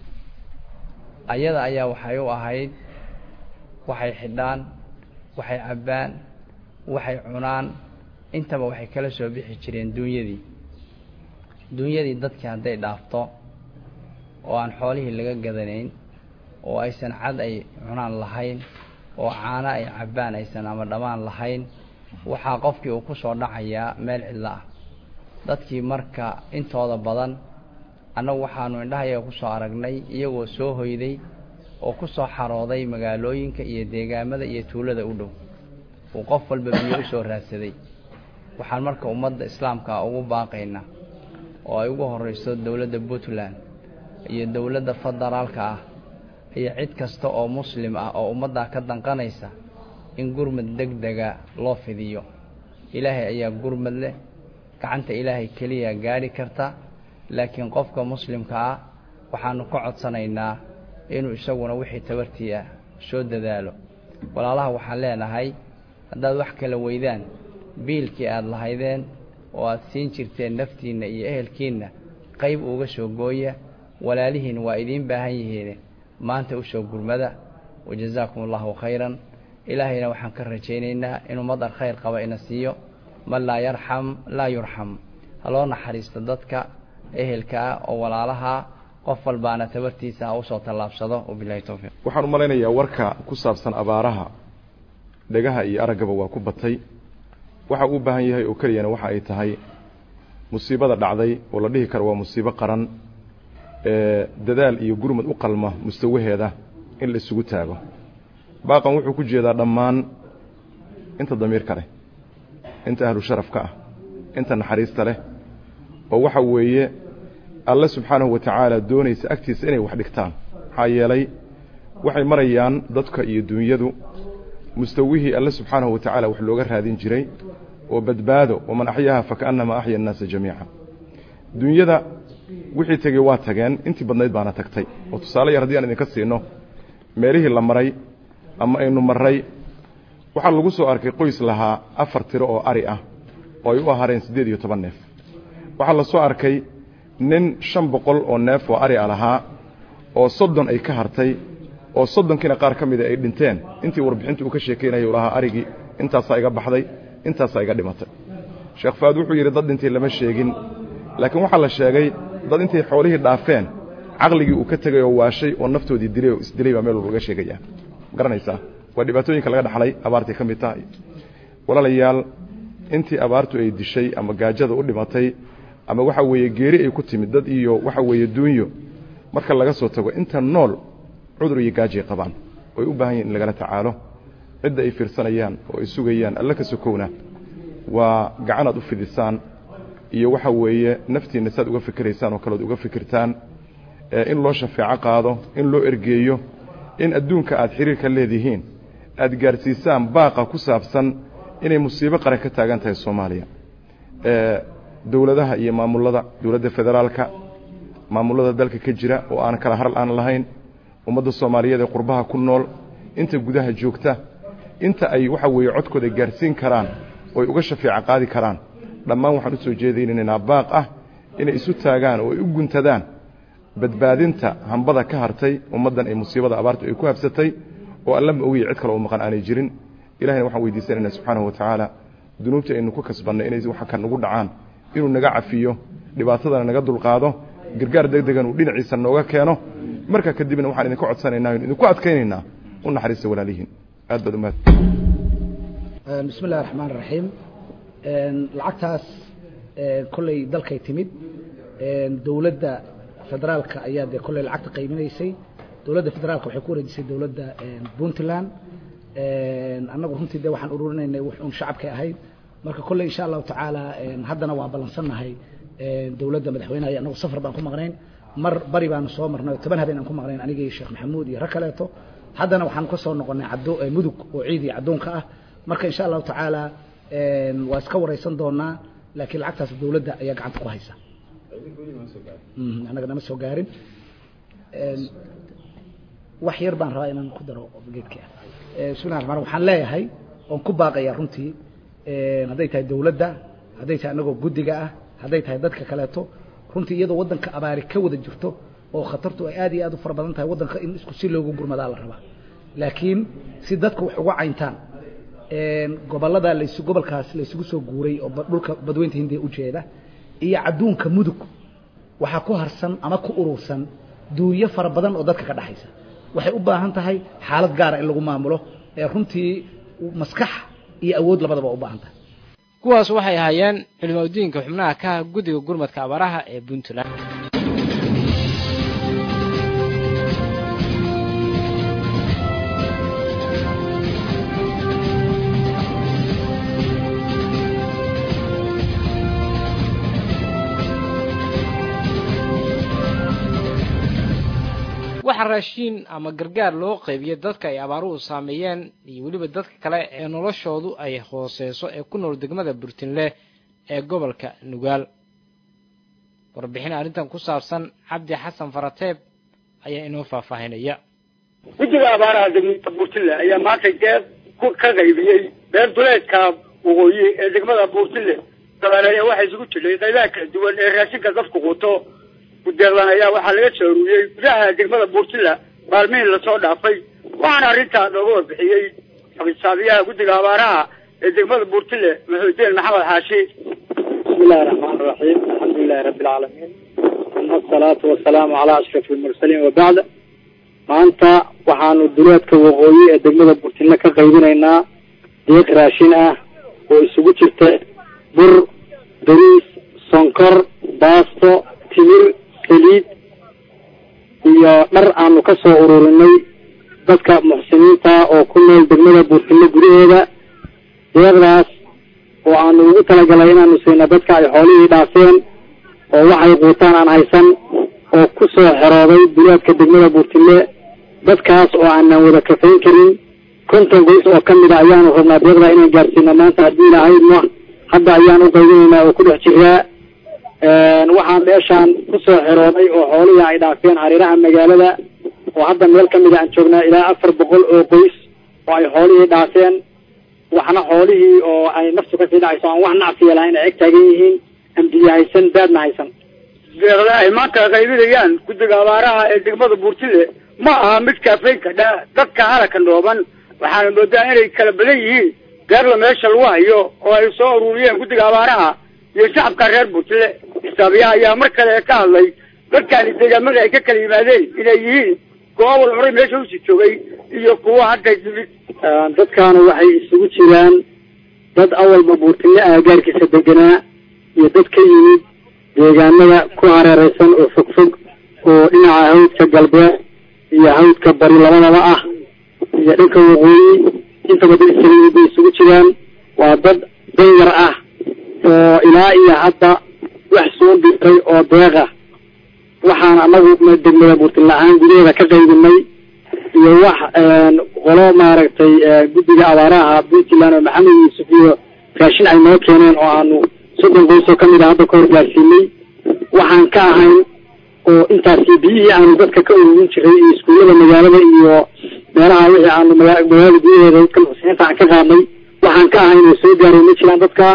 ayada ayaa waxay u ahayd waxay xidhaan waxay cabbaan waxay cunaan intaba waxay kala soo bixi jireen duunyadii duunyadii dadkii hadday dhaafto oo aan xoolihii laga gadanayn oo aysan cad ay cunaan lahayn oo caano ay cabbaan aysan ama dhammaan lahayn waxaa qofkii uu ku soo dhacayaa meel cidlo ah dadkii marka intooda badan annagu waxaanu indhahayaga ku soo aragnay iyagoo soo hoyday oo ku soo xarooday magaalooyinka iyo deegaamada iyo tuulada u dhow uu qof walba biyo u soo raadsaday waxaan marka ummadda islaamka ugu baaqaynaa oo ay ugu horreyso dowladda puntland iyo dowladda federaalka ah iyo cid kasta oo muslim ah oo ummaddaa ka danqanaysa in gurmad deg dega loo fidiyo ilaahay ayaa gurmad leh gacanta ilaahay keliya gaadhi karta laakiin qofka muslimka ah waxaanu ka codsanaynaa inuu isaguna wixii tabartii ah soo dadaalo walaalaha waxaan leenahay haddaad wax kala weydaan biilkii aada lahaydeen oo aada siin jirteen naftiinna iyo ehelkiinna qayb uga soo gooya walaalihiin waa idiin baahan yihiin maanta usoo gurmada wajazaakum allahu khayran ilaahayna waxaan ka rajaynaynaa inuu madar khayr qaba ina siiyo man laa yarxam laa yurxam ha loo naxariisto dadka ehelka ah oo walaalaha qof walbaana tabartiisa ha usoo tallaabsado wabilahi towfiiq waxaan u malaynayaa warka ku saabsan abaaraha dhegaha iyo araggaba waa ku batay waxa uu u baahan yahay oo keliyana waxa ay tahay musiibada dhacday oo la dhihi karo waa musiibo qaran ee dadaal iyo gurmad u qalma mustawaheeda in la isugu taago baaqan wuxuu ku jeedaa dhammaan inta damiirka leh inta ahlu sharafka ah inta naxariista leh oo waxa weeye alle subxaanahu wa tacaala doonaysa agtiisa inay wax dhigtaan maxaa yeelay waxay marayaan dadka iyo duunyadu mustawihii alle subxaanahu wa tacaala wax looga raadin jiray oo badbaado waman axyaaha fakaannamaa axya annaasa jamiica duunyada wixii tegey waa tageen intii badnayd baana tagtay oo tusaale yar haddii aan idinka siino meelihii la maray ama aynu marray waxaa lagu soo arkay qoys lahaa afar tiro oo ari ah oo ay u ahaareen siddeed iyo toban neef waxaa la soo arkay nin shan boqol oo neef oo ari a lahaa oo soddon ay ka hartay oo soddonkiina qaar ka mida ay dhinteen intii warbixinta uu ka sheekaynayay u lahaa arigii intaasaa iga baxday intaasaa iga dhimatay sheekh faad wuxuu yidhi dad dhintay lama sheegin laakiin waxaa la sheegay dad intay xoolihii dhaafeen caqligii uu ka tegay oo waashay oo naftoodii dilay oo isdilay baa meel walba laga sheegaya garanaysaa waa dhibaatooyinka laga dhaxlay abaartay ka mid tahay walaalayaal intii abaartu ay dishay ama gaajada u dhimatay ama waxa weeye geeri ay ku timid dad iyo waxa weeye duunyo marka laga soo tago inta nool cudur iyo gaajay qabaan oy u baahan yihin in lagala tacaalo cidda ay fiirsanayaan oo ay sugayaan alle ka sokowna waa gacanaad u fidisaan iyo waxa weeye naftiinna saad uga fikiraysaan oo kaleod uga fikirtaan in loo shafeeco qaado in loo ergeeyo in adduunka aad xiriirka leedihiin aad gaarsiisaan baaqa ku saabsan inay musiibo qaran ka taagan tahay soomaaliya dowladaha iyo maamullada dowladda federaalka maamullada dalka ka jira oo aan kala haral aan lahayn ummadda soomaaliyeed ee qurbaha ku nool inta gudaha joogta inta ay waxa weeye codkooda gaarsiin karaan oo ay uga shafeeco qaadi karaan dhammaan waxaan u soo jeedaynaynaa baaq ah inay isu taagaan oo ay u guntadaan badbaadinta hambada ka hartay ummaddan ay musiibada abaartu ay ku habsatay oo alla ma ogiya cid kale oo maqan aanay jirin ilahayna waxaan weydiisanaynaa subxaanahu wa tacaala dunuubta aynu ku kasbannay inay waxa kan nagu dhacaan inuu naga cafiyo dhibaatadana naga dulqaado gargaar deg degan uu dhinaciisa nooga keeno markaa kadibna waxaan idinka codsanaynaa inu idinku adkaynaynaa u naxariista walaalihiin aad baad umaad bismi illahi raxmaan raxiim lacagtaas kolley dalkay timid dowladda federaalka ayaa dee kolley lacagta qaybinaysay dowladda federaalka waxay ku wareejisay dowladda puntland annagu runtii de waxaan ururinaynay wux un shacabkay ahayd marka kolley insha allahu tacaala haddana waa ballansannahay dowladda madaxweynaha iyo annagu safar baan ku maqnayn mar bari baanu soo marnay toban habeen aan ku maqnayn anigii sheekh maxamuud iyo rag kaleeto haddana waxaan ka soo noqonnay caddo mudug oo ciid iyo caddoonka ah marka insha allahu tacaala waa iska waraysan doonaa laakiin lacagtaas dowladda ayaa gacanta ku haysa annaga nama soo gaarin wax yar baan rabaa inaan ku daro geedka bismillahi raxmaan waxaan leeyahay oon ku baaqayaa runtii hadday tahay dowladda hadday tahay annagoo guddiga ah hadday tahay dadka kaleeto runtii iyadoo waddanka abaari ka wada jirto oo khatartu ay aad iyo aad u fara badan tahay waddanka in isku si loogu gurmadaa la rabaa laakiin si dadka wax uga cayntaan gobolada las gobolkaas laysugu soo guuray oo dhulka badweynta hindiya ujeeda iyo cadduunka mudug waxaa ku harsan ama ku urursan duunyo fara badan oo dadka ka dhexaysa waxay u baahan tahay xaalad gaara in lagu maamulo ee runtii maskax iyo awood labadaba u baahan tahay kuwaas waxay ahaayeen culimaudiinka xubnaha ka guddiga gurmadka abaaraha ee puntland waxaa raashiin ama gargaar loo qaybiyey dadka ay abaaruhu saameeyeen iyo weliba dadka kale ee noloshoodu ay hooseyso ee ku nool degmada burtinle ee gobolka nugaal warbixin arrintan ku saabsan cabdi xasan farateeb ayaa inoo faahfaahinaya guddiga abaaraha degmada buurtille ayaa maanta deeq ka qaybiyey beer duleedka waqooyi ee degmada buurtille dabaaleeya waxaa isugu jiray qaybaha kala duwan ee raashinka dadku quuto gudeeqdan ayaa waxaa laga soo aruuriyey gudaha degmada buurtilla maalmihii lasoo dhaafay waxaana arrintaa looga warbixiyey xabisaabiyaha guddiga abaaraha ee degmada buurtille maxuudiin maxamed xaashi bismillahi raxmaan raxiim alxamdulilahi rabbi alcaalamiin uma asalaatu wasalaamu calaa ashraf almursaliin wabacd maanta waxaanu duleedka waqooyi ee degmada buurtille ka qaybinaynaa deeq raashin ah oo isugu jirta bur bariis sonkor baasto timir saliid iyo dhar aanu ka soo ururinay dadka muxsiniinta oo ku nool degmada buurtille gudaheeda deeqdaas oo aanu ugu talagalay inaanu siina dadka ay xoolihii dhaafeen oo waxay quutaan aan haysan oo ku soo xerooday duleedka degmada buurtille dadkaas oo aanan wada kafayn karin konton goys oo ka mid a ayaanu rabnaa deeqda inaan gaarsiino maanta haddii ilahaydna hadda ayaan u qaybinaynaa oo ku dhex jiraa waxaan meeshaan kusoo xerooday oo xoolihii ay dhaafeen hareeraha magaalada oo hadda meel ka mida aan joognaa ilaa afar boqol oo qoys oo ay xoolihii dhaafeen waxna xoolihii oo ay naftu kasii dhacayso aan wax nacsiya lahayn ay eg taagan yihiin ambiye haysan baadna haysan deeqda ay maanta qaybinayaan guddiga abaaraha ee degmada buurtille ma aha mid kaafaynka dha dadka halaka dhooban waxaana moodaa inay kala badan yihiin deeqda meesha lagu hayo oo ay soo ururiyeen guddiga abaaraha iyo shacabka reer buurtille xisaabiyaha ayaa mar kale ka hadlay dadkaani deegaamada ay ka kala yimaadeen inay yihiin goobol horey meesha usii joogay iyo kuwo hadda yimid dadkaana waxay isugu jiraan dad awalba buurtille aagaarkiisa deganaa iyo dad ka yimid deegaanada ku hareereysan oo fogfog oo dhinaca hawdka galbeed iyo hawdka bari labadaba ah iyo dhanka waqooyi intaba dad isaga yimid bay isugu jiraan waa dad danyar ah oo ilaa iyo hadda wax soo diray oo deeqa waxaan anagu degmada buurtille ahaan gudaheeda ka qaybinay iyo wax qolo maaragtay guddiga abaaraha puntland oo maxamed yuusuf iyo raashin ay noo keeneen oo aanu soddon qoys oo kamid a hadda ka hor gaarsiinay waxaan ka ahayn oo intaasi biyihii aanu dadka ka ururin jiray iyo iskuullada magaalada iyo meelaha wixii aanu magaalada gudaheeda dadka muxsiniinta aan ka qaadnay waxaan ka ahayn oo soo gaaray ma jiraan dadka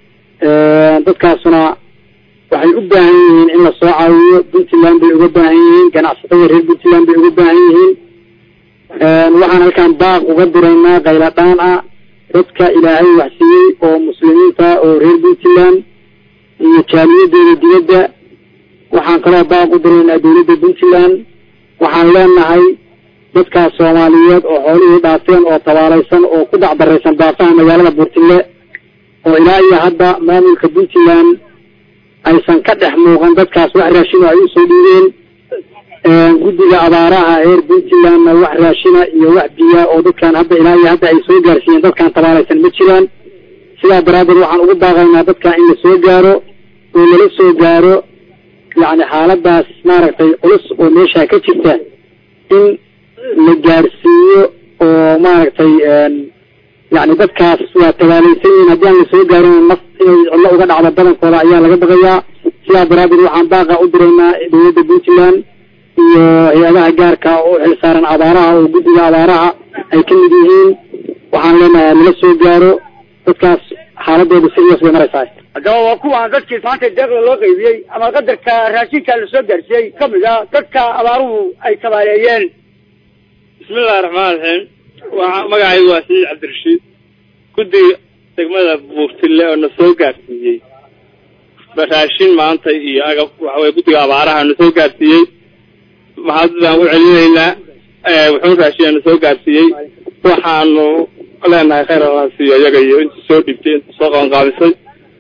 dadkaasuna waxay u baahan yihiin in lasoo caawiyo puntland bay uga baahan yihiin ganacsatada reer puntland bay uga baahan yihiin waxaan halkaan baaq uga diraynaa kayladhaan ah dadka ilaahay waxsiiyey oo muslimiinta oo reer puntland iyo jaaliyadeeda dibadda waxaan kaloo baaq u diraynaa dawladda puntland waxaan leenahay dadkaas soomaaliyeed oo xoolihii dhaafeen oo tabaalaysan oo ku dacdaraysan baafaha magaalada buurtille oo ilaa iyo hadda maamulka puntland aysan ka dhex muuqan dadkaas wax raashin oo ay usoo dhiibeen guddiga abaaraha reer puntlandna wax raashina iyo wax biya oo dadkan hadda ilaa iyo hadda ay soo gaarsiiyeen dadkan tabaalaysan ma jiraan sidaa daraaddeed waxaan ugu baaqaynaa dadka in la soo gaaro oo lala soo gaaro yacni xaaladaas maaragtay culus oo meesha ka jirta in la gaarsiiyo oo maaragtay yacni dadkaas waa tabaalaysan yihiin haddii aan lasoo gaarin naf inay cidlo uga dhacdo badankooda ayaa laga baqayaa sidaa daraaddeed waxaan baaqa u diraynaa dawladda puntland iyo hay-adaha gaarka oo u xilsaaran abaaraha oo guddiga abaaraha ay ka mid yihiin waxaan leenahay nala soo gaaro dadkaas xaaladooda serious bay maraysaa haddaba waa kuwaan dadkii maanta deeqda loo qaybiyey ama qadarka raashinka lasoo gaarsiiyey kamid a dadka abaaruhu ay tabaaleeyeen bismillahi raxmaan raxiim waa magacaygu waa saciid cabdirashiid guddiga degmada buurtille oo na soo gaarsiiyey raashin maanta iyo agab waxa weye guddiga abaaraha na soo gaarsiiyey mahad baan u celinaynaa wuxuu raashiya na soo gaarsiiyey waxaanu leenahay khayr allah siiyo iyaga iyo intii soo dhibtay intii soo qabanqaabisay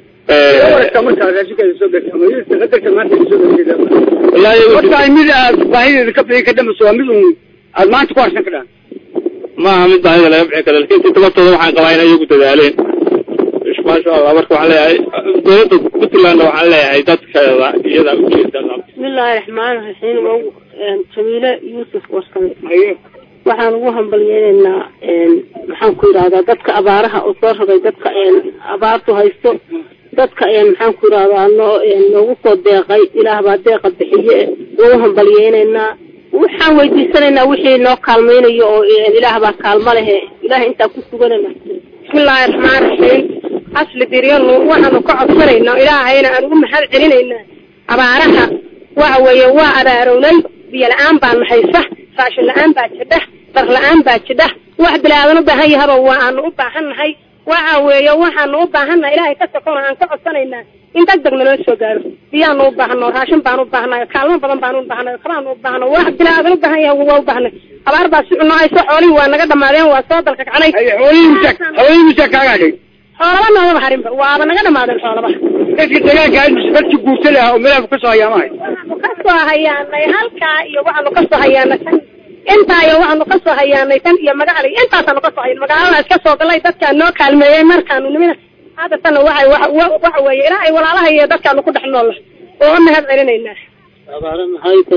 wallaahi mid aad baahideeda ka bixin ka dhamayso waa mid un aad maanta ku harsan kadhaan maaha mid baahida laga bixin karo lakin intii tabartooda waxaan qabaa inay iyagu dadaaleen maasha allah marka waxaan leeyahay dowladda puntlandna waxaan leeyahay dadkeeda iyadaa ujeeda bismillaahi raxmaani raxiim jamiile yuusuf warsame waxaan ugu hambalyeynaynaa maxaan ku yidhahdaa dadka abaaraha oo soo rogay dadka abaartu haysto dadka maxaan ku yidhahdaa noo noogu soo deeqay ilaah baa deeqa bixiye ugu hambalyeynaynaa waxaan weydiisanaynaa wixii noo kaalmaynayo oo ilaah baa kaalmo lehe ilaah intaa ku suganana bismillaahi raxmaan raxiim asli diryanu waxaanu ka codsanaynaa ilaahayna aan ugu mahad celinaynaa abaaraha waxa weeye waa abaarownay biyo la-aan baa nahaysa raashin la-aan baa jidha dar la-aan baa jidha wax bilaadan u baahan yahaba waa aanu u baahan nahay waxa weeye waxaanu u baahannahay ilaahay ka sokona aan ka codsanaynaa in deg deg naloo soo gaaro biyaanu u baahano raashin baanu u baahnay kaalmo badan baanu u baahnay kabaanu u baahno wax bilaadan u baahan yahay waa u baahnay abaar baa si cuno hayso xoolihii waa naga dhamaadeen waa soo dalka kacnay xoolihii misa kaaga hadhay xoolaba noomaba harinba waaba naga dhamaadeen xoolaba dadka deegaanka dadki guurta leh oo milaafka kasoo hayaamahay kasoo hayaanay halkaa iyo waxaanu kasoo hayaanay tan intaa iyo waxaanu kasoo hayaanay tan iyo magacali intaasaanu kasoo hayan magaalada iska soo galay dadkaa noo kaalmeeyey markaanu nimina hadda tana waxay waxa weeye ilaahay walaalaha iyo dadkaanu ku dhex noolla oo u mahad celinaynaa abaara maxayta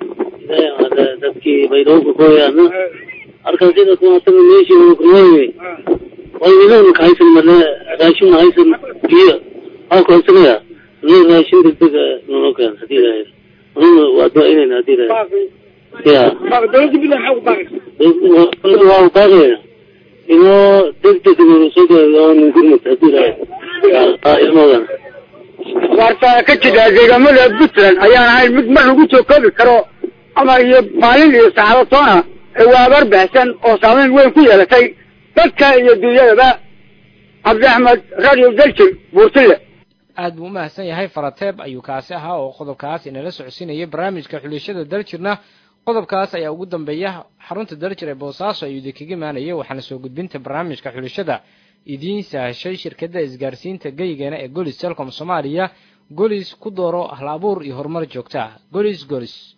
dadkii baydhowka kooyaana halkan sida kuwaasaba meeshii ukurmooye wayniloon kahaysan male raashin haysan biyo halkoosagaya no raashin degdega nono keen hadii ilahay anuna waa ducaynayna hadii ilahay ya dowladda bilan maxaa ku baaqaysa waa baaqayna inoo degdeg soo gaao ningurmad hadii ilahay ilmoodan waarta ka jira deegaamada puntland ayaan ahayn mid mar lagu soo koobi karo ama iyo maalin iyo saacado toona waa abaar baxsan oo saameyn weyn ku yeelatay dadka iyo dunyadaba cabdi axmed radio daljir buurtile aad buu umahadsan yahay farateeb ayuu kaasi ahaa oo qodobkaas inala socodsiinayay barnaamijka xulishada daljirna qodobkaas ayaa ugu dambeeya xarunta daljir ee boosaaso ayuu idinkaga imaanayay waxaana soo gudbinta barnaamijka xulishada idiin sahashay shirkadda isgaarsiinta geygeena ee golis telcom soomaaliya golis ku dooro hal abuur iyo horumar joogta ah golis golis